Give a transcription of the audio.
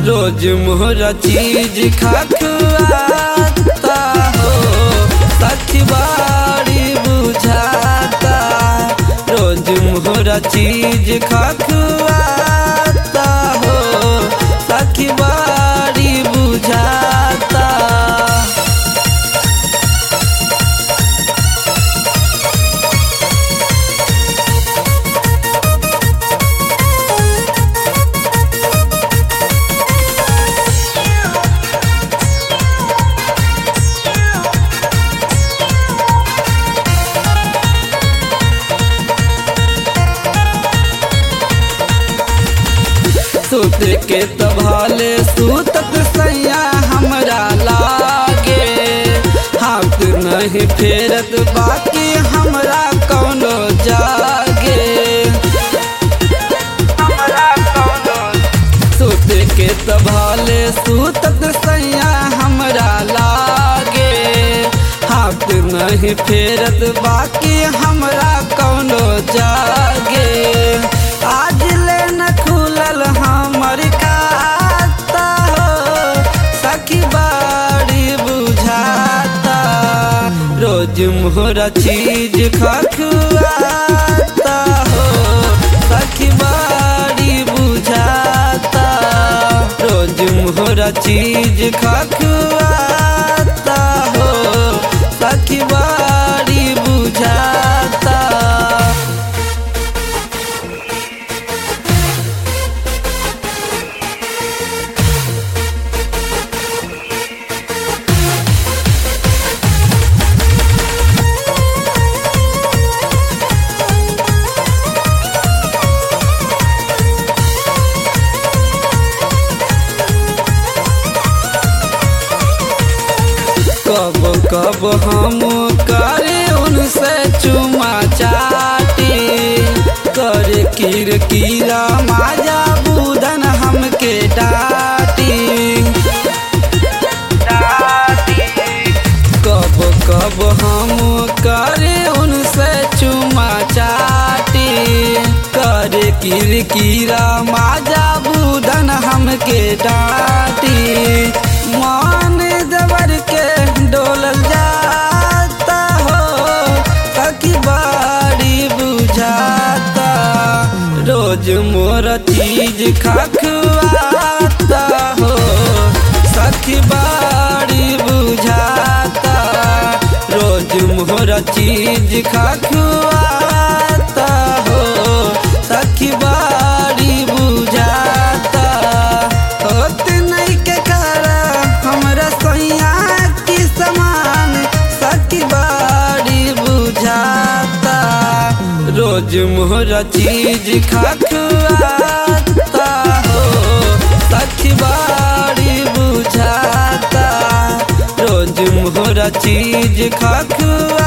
रोज मोहरा चीज खखुआता हो सखी बाड़ी बुझाता रोज मोहरा चीज खखुआता हो सखी बाड़ी बुझाता सुत के तभाले सुतत सैया हमरा लागे हाथ नहीं फेरत बाकी हमरा कौनो जागे हमरा कौनो सुत के तभाले सुतत सैया हमरा लागे हाथ नहीं फेरत बाकी हमरा कौनो जागे आज ले न खुलल हमर खाता हो सखी बाड़ी बुझाता रोज मोहरा चीज खखुआता हो सखी बाड़ी बुझाता रोज मोहरा चीज खखुआता हो सखी बाड़ी बुझाता कब कब हम करे उनसे चुमा चाटी करे किर कीरा माजा बुदन हमके डाटी कब कब हम करे उनसे चुमा चाटी करे किर कीरा माजा बुदन हमके डाटी मान जबर के डोलल जाता हो सखी बाड़ी बुझाता रोज मोर चीज खखुआता हो सखी बाड़ी बुझाता रोज मोर चीज खखुआता हो सखी बाड़ी बुझाता होत नहीं के करा हमरा सैया की समान सखी बाड़ी बुझाता रोज मोहरा चीज खखुआता हो सखी बाड़ी बुझाता रोज मोहरा चीज खखुआ